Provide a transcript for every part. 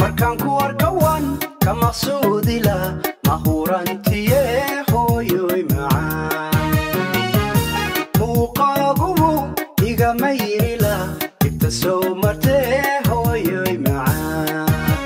markaan ku arkawan ka maqsuudila mahurantiye hooyoy macaan muuqaagubu igama yirila ibta soo martee hooyoy macaan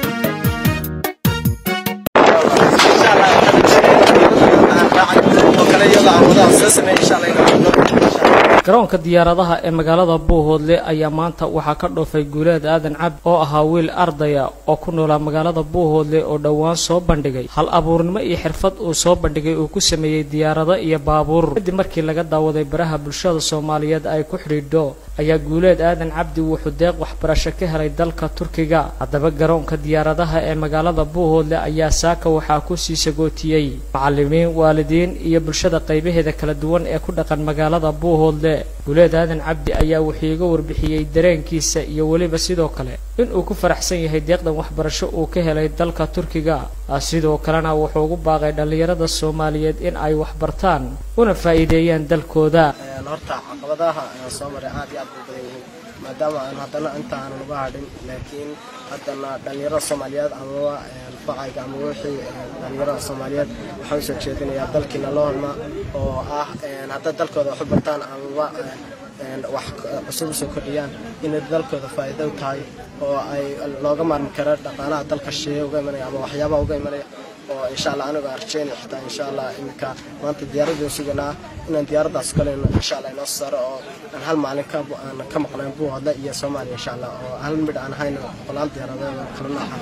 garoonka diyaaradaha ee magaalada buuhoodle ayaa maanta waxaa ka dhoofay guuleed aadan cabdi oo ahaa wiil ardaya oo ku noolaa magaalada buuhoodle oo dhowaan soo bandhigay hal abuurnimo iyo xirfad uu soo bandhigay uu ku sameeyey diyaarado iyo baabuur kadib markii laga daawaday baraha bulshada soomaaliyeed ay ku xidhiidho ayaa guuleed aadan cabdi wuxuu deeq waxbarasho ka helay dalka turkiga haddaba garoonka diyaaradaha ee magaalada buuhoodle ayaa saaka waxaa ku sii sagootiyey macalimiin waalidiin iyo bulshada qaybaheeda kala duwan ee ku dhaqan magaalada buuhoodle guuleed aadan cabdi ayaa wuxuu iga warbixiyey dareenkiisa iyo weliba sidoo kale inuu ku faraxsan yahay deeqdan waxbarasho uu ka helay dalka turkiga sidoo kalena wuxuu ugu baaqay dhallinyarada soomaaliyeed in ay waxbartaan una faa'iideeyaan dalkooda horta caqabadaha aan soo maray aad iyo aad u badan yihiin maadaama aan haddana inta aanan uga hadhin laakiin haddana dhallinyarada soomaaliyeed amaba facayga ama wixii dhallinyarada soomaaliyeed waxaan usoo jeedinayaa dalkiina loo holma oo ah hadday dalkooda wax u bartaan amaba wax cusub usoo kordhiyaan inay dalkooda faa'iido u tahay oo ay looga maarmi karo dhaqaalaha dalka shisheeye uga imanaya ama waxyaabaha uga imanaya oo insha allah anigu aan rajeynaya xitaa insha allah iminka maanta diyaaradii suganaa inaan diyaaraddaas kaleyno insha allah inoo saaro oo aan hal maalin ka aan ka maqnayn buuhoodle iyo soomaaliya insha allah oo hal midh aan hayno boqolaal diyaaradood kala nooca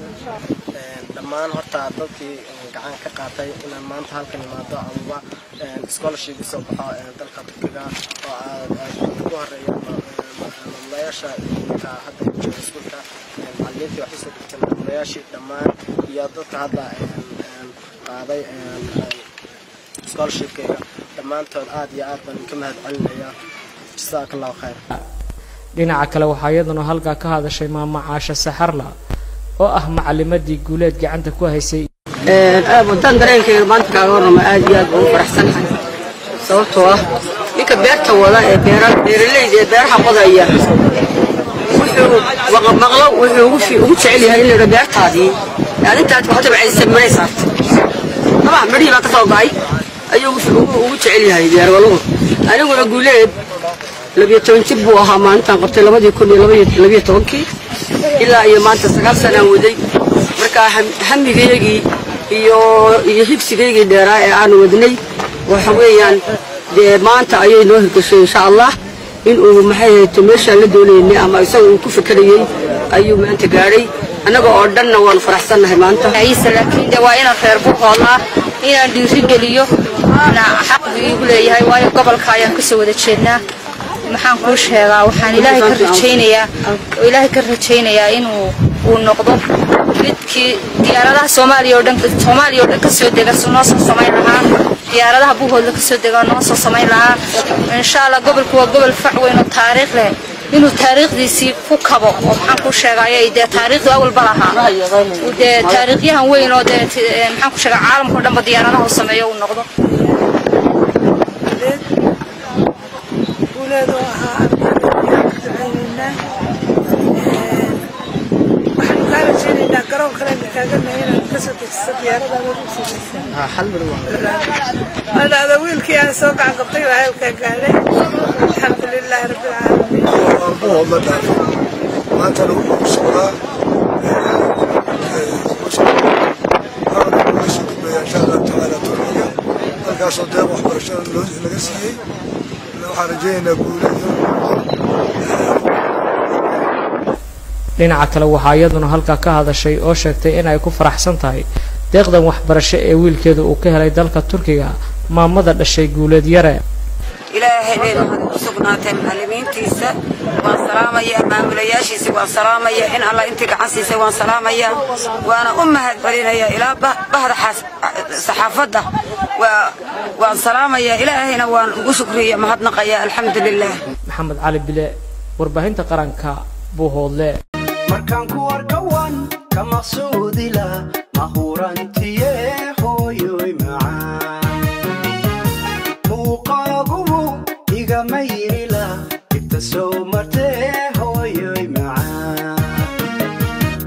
dhammaan horta dadkii gacan ka qaatay inaan maanta halkan imaado amaba scholarship soo baxo dalka turkiga oo ugu horeeya maamulayaasha ka hadda jooga iskuulka macallimiintii wax usoo dhigtay maamulayaashii dhammaan iyo dadka hadda qaaday scholarshipkayga dhammaantood aad iyo aad baan ka mahad celinaya jasaaka allahu khayr dhinaca kale waxaa iyaduna halkaa ka hadashay maama caasha saxarla oo ah macalimadii guuleed gacanta ku haysay wadan dareenkayga maanta kaaga warrama aad iyo aad baan u faraxsanahay sababtoo ah ninka beerta wada ee beera beeralayda ee beeraha qodaya wuxuu maqlo wuxuu ugu ugu jecel yahay in la yidho beertaadii aad intaad ku tabcaysa maray saartay maba midhihii baa ka soo go'ay ayuu ugu jecel yahay beerwaluhu aniguna guuleed labiyo toban jir buu ahaa maalintaan qabtay labadii kun iyo labiyo tobankii ilaa iyo maanta sagaal sanaan waday markaa hamigaygii iyo iyo higsigaygii dheeraa ee aanu wadnay waxa weeyaan dee maanta ayay noo hirgashay insha allah inuu maxay hayto meeshaan la doonaynay ama isaga uu ku fekerayey ayuu maanta gaadhay annaga oo dhanna waanu faraxsannahay maanta ciise laakiin de waa inaan reer buuhoodlaa inaan dhiirigeliyo xaq buu iigu leeyahay waayo gobolka ayaan kasoo wada jeednaa maxaan kuu sheegaa waxaan ilaahay ka rajaynayaa oo ilaahay ka rajaynayaa inuu uu noqdo midkii diyaaradaha soomaaliya oo dhan soomaaliya oo dhan kasoo dega noo soo samayn lahaa diyaaradaha buuhoodla kasoo dega noo soo samayn lahaa insha allah gobolku waa gobol fac weyn oo taariikh leh inuu taariikhdiisii ku kabo oo maxaan kuu sheegaayo dee taariikhdu awalba lahaa dee taariikhyahan weyn oo dee maxaan ku sheegaa caalamka o dhanba diyaaradaha u sameeyo uu noqdo guuleed oo ahaa ardayda waxaanu kaa rajaynaynaa garoon kalena kaaga nahay inaad kasoo dejiso diyaaradaada adaada wiilkii aan soo gacan qabtay waa halkaa gaadhay alxamdu lilaahi rabbi alcaalamiin maanta lagu socdaa insha allah tacaala turkiga halkaasoo deeq waxbarashada laga siiyey waxaan rajaynaynaa guuleeyo dhinaca kale waxaa iyaduna halkaa ka hadashay oo sheegtay inay ku faraxsan tahay deeqdan waxbarasho ee wiilkeeda uu ka helay dalka turkiga maamada dhashay guuleed yare ilaahay bay mahad u sugnaatay macallimiintiisa waan salaamaya maamulayaashiisa waan salaamaya in alla intii gacan siisay waan salaamaya waana u mahad celinaya ilaa bahda saxaafadda waan salaamaya ilaahayna waan ugu shukriya mahadnaqaya alxamdu lilah maxamed cali bile warbaahinta qaranka buuhoodle markaan ku arkawan ka maqsuudila mahuran